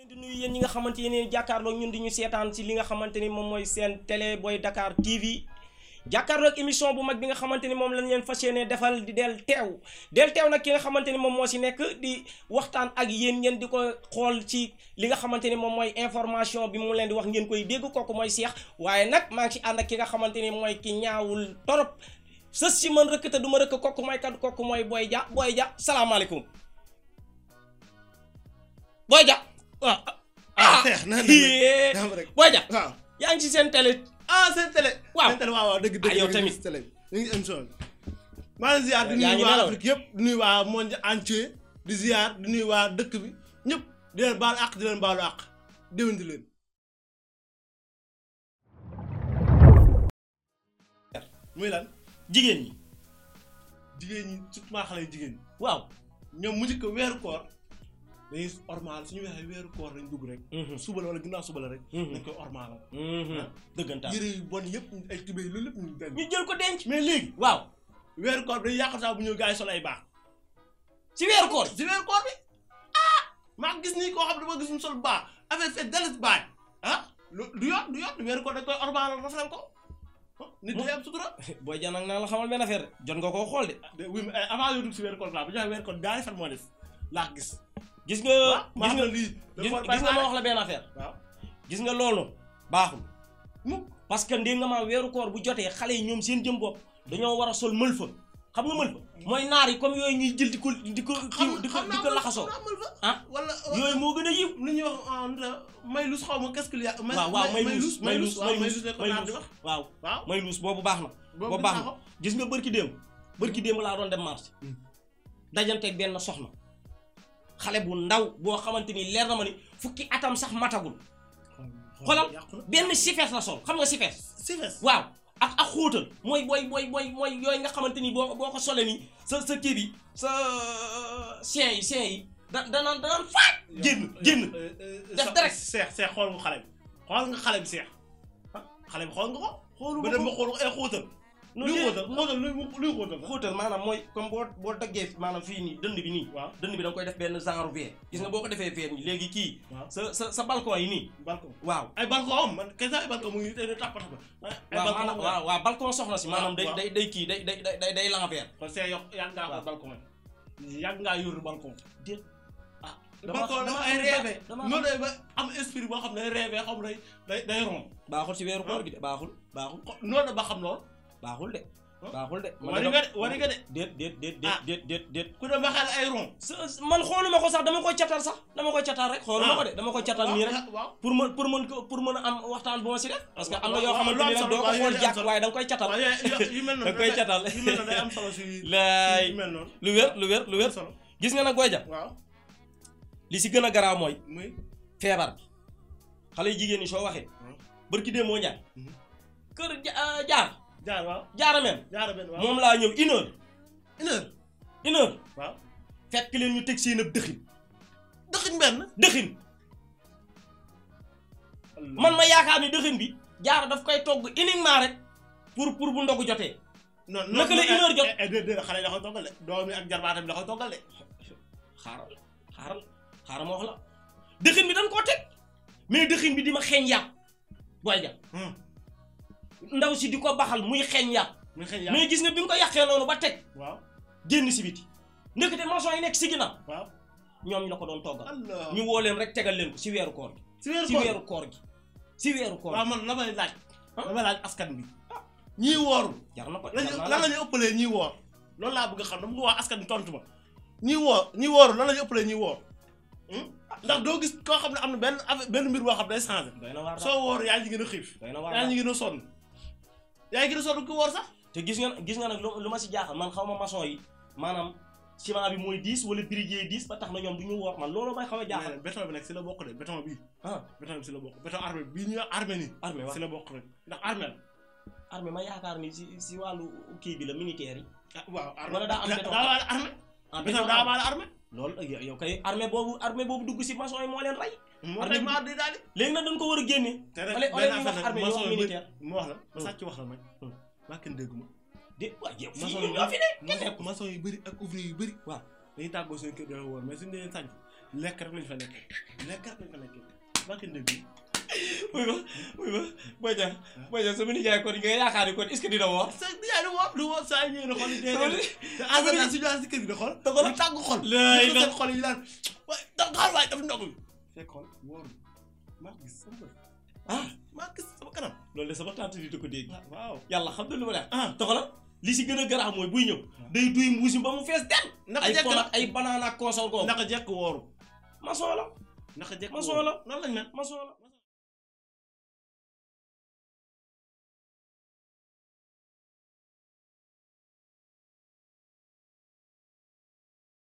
leen di nuyu yéen ñi nga xamante ne jàkkaarloog ñun di ñu seetaan ci li nga xamante ni moom mooy seen télé Boy Dakar TV jàkkaarloog émission bu mag bi nga xamante ni moom lañ leen fas yéene defal di del teew del teew nag ki nga xamante ni moom moo ci nekk di waxtaan ak yéen ngeen di ko xool ci li nga xamante ni moom mooy information bi mu leen di wax ngeen koy dégg kooku mooy Cheikh waaye nag maa ngi ci ànd ak ki nga xamante ni mooy ki ñaawul torop sës si man rëkk te du ma rëkk kooku mooy kat kooku mooy Boy Dia Boy Dia salaamaaleykum Boy Dia waaw ah Cheikh na dem rek Boy Dia waaw yaa ngi ci seen télé ah seen télé. Waaw. seen télé waaw waaw dëgg dëgg. Ah, yow dëgg, tamit. seen télé ñu ngi émission bi. maa ngi ziar di Yaa nuyu ngi waa nelaw. Afrique yëpp di nuyu waa monde entier di ziar di nuyu waa dëkk bi ñëpp di leen baalu àq di leen baalu àq déwénti leen. muy lan jigéen ñi jigéen ñi surtout maa xale yu jigéen ñi waaw ñoom mu njëkk weeru koor dañuy ormal suñu waxee weeru koor lañ dugg rek. suba la wala ginnaaw suba la rek. Mhm. dañ koy ormalal. dëggantaan yére yu bon yëpp ay tubéy loolu lépp ñu denc. ñu jël ko denc mais léegi waaw weeru koor bi dañuy yàq saa bu ñëw gars yi sol ay baax. ci weeru koor si weeru koor bi ah maa gis nii koo xam ne dama gis mu sol baax affaire fait dalis baay ah lu du yoon du yoon weeru koor dañ koy ormal rafetal ko ah, nit day am sutura. Boy Dia nag naa la xamal benn affaire de jot nga koo xool de de oui mais avant yoo dugg si weeru koor laa bu ñu waxee weeru koor gars yi fan moo des laa gis. gis nga ah maa gis xam nga ne lii. gis dafa gis nga ma wax la benn affaire waaw gis nga loolu baaxul mukk parce que ndéem nga maa weeru koor bu jotee xale yi ñoom seen jëm bopp dañoo war a sol mël fa xam nga mël fa mooy naar yi comme yooyu ñuy jël di ko di ko xam di ko xam di naa ko mën- laxasoo xam naa mën fa. ah wala yooyu moo gën a yiw lu ñuy wax ah nu la maylus xaw ma qu'est-ce qu'il y a. may- waaw waaw may may- luus may luus waaw maylus la ko may naan di luus wax. waaw waaw may luus boobu baax na boobu boobu baax gis naa na ko. gis nga bërki démb bërki démb laa doon dem marché Hmm. dajanteeg benn soxna xale bu ndaw boo xamante ni leer na ma ni fukki atam sax matagul xoolal yàqu na. benn sifees la sol xam nga sifees si fees. waaw ak ak xóotal mooy booy booy booy mooy yooyu nga xamante ni boo boo ko solee nii sa sa kii bi sa sien yi sien yi da danaan danaan faaj génn génn def def direct. seex seex xool nga xale bi xool nga xale bi seex ah xale bi xool nga ko. xoolu ba dem ba xool ko ay xóotal. nu luy dee xóotal xóotal luy luy xóotal la. xóotal maanaam mooy comme boo boo daggee maanaam fii nii dënd bi nii waaw dënd bi da nga koy def benn genre V gis nga boo ko defee V nii léegi kii waaw sa sa sa balcon yi nii balcon. waaw ay balcon am man kay sax ay balcon mu ngi tey tàpp tàpp. ay waaw balcon maanaam am waaw waaw balcon soxna si maanaam day waaw. day day kii day day day day l'envers kon seex yow yàgg ngaa waaw. ko balcon yàgg ngaa yor balcon. déet ah dama- balcon dama dafa ay xam- rêve. dama noonu day ba am esprit boo xam ne day rêve xam ne day day day romb. baaxul si weeru koor gi de baaxul baaxul noonu da ba xam lool. baaxul de Huh? baaxul de man wari de nga dama- de wari nga de. déet déet déet Ah. déet déet déet ku dem ba xel ay rond. sa sa- man xooluma ko sax dama koy catal sax dama koy catal rek xooluma ko de dama koy catal nii rek waaw pour mën pour mën ko pour mën a am waxtaan bu ma si def parce que am na waaw, yoo waaw, xamante lu am ni nag solo, doo ko waaw, xool yooyu am jàkk solo. waaye da nga koy catal waaw yu yu mel noonu da koy catal yu mel noonu day am solo si laay yu mel noonu lu wér lu wér lu wér solo gis nga nag Boy Dia waaw li si gën a garaaw mooy muy feebar bi xale yu jigéen ñi soo waxee Hmm. bërki dee moo ñaar Mhm. kër ja- ah, jaar jaar waaw jaara meen jaara benn waaw moom laa ñëw une heure une heure une heure waaw fekk leen ñu teg seen ab dëxin dëkkuñ benn dëxin man ma yaakaar ni dëxin bi jaara daf koy togg uniquement rek pour pour bu ndogu jotee non naka la une heure jot? déedéet déedéet xale yi da koy toggal de doom yi ak jarbaatam bi da koy toggal de xaaral xaaral xaaral ma wax la dëxin bi dañ koo teg mais dëxin bi di ma xeeñ yàpp Boy Dia ndaw si di ko baxal muy xeeñ yàpp muy xëy yaa mais gis nga bi mu ko yàqee noonu ba teg waaw génn si biti ndekete maçon yi nekk si ginnaaw waaw ñoom ñu la ko doon toggal allah ñu woo leen rek tegal leen ko si weeru koor gi si weeru si koor weeru koor gi si weeru koor waaw gi man la may laaj Ah. la may laaj askan bi ñii wooru jar na ko lan jar naa lan la ñu ëppalee ñii woor loolu laa bëgg a xam dama ko wax askan bi tontu ma ñii woor ñii wooru lan la ñu ëppalee ñii woor ndax doo gis koo xam ne am na benn affaire benn mbir boo xam ne day changé doy na waar daal soo woor yaa ngi gën a xiif doy na waar yaa daal ngi gën a sonn yaa ngi gën a sonn ku woor sax te gis nga gis nga nag lu lu ma si jaaxal man xaw ma maçon yi maanaam ciment bi mooy 10 wala briquet 10 ba tax na ñoom du ñu woor man loolu may xaw a jaaxal mais béton bi nag si la bokk de béton bii ah béton bi si la bokk béton armée bii ñu armée nii armée wax si la bokk rek ndax armée la armée ma yaakaar ni si si wàllu kii bi la militaire yi ah waaw armée Wala daa am béton. daa waale armée ah béton daa waale armée loolu yow yow kay armée boobu armée boobu dugg si maçon yi moo leen rey moo Armée tax bi- ma di daal di léegi nag dañ ko war a génne te rek Ole- ole benn ñuy wax affaire armée nag ñu wax maçon yu bëri militaire. mu wax la ma Hmm. sàcc wax la nag Hmm. maa kenn dégguma de waaw yow fii maçon ñun yu ñoo fi ne bëri maçon yu bëri ak ouvrier yu bëri waaw dañuy tàggoo seen kër dafa woor mais suñu leen sànc lekk rek lañ fa nekkee lekk rek lañ fa nekkee barke ndëgg bi muy ma muy ma Boy Niang Boy Niang sama nijaay kon nga yaakaar ni kon est-ce que dina woor sa yaa di woor du woor saa ñëwee na xool dee sama dee te asaka su ñu si kër gi da xool Da xool. ñu tàgg xol Laay ñu la- seen xol yi daan waaye da xaar waaye daf ndog bi fekk xool wóor maa gis sama bët ah maa gis sama kanam loolu de sama tante di da ko dégg waaw yàlla xam na lu ma def ah toxala li si gën a garaaw mooy buy ñëw day duy mbuusi ba mu fees dem naka ay jekk pol ak ay banaan ak consor googu naka jekk wooru maçon la naka jekk Maçon wooru la. noonu lañ mel maçon la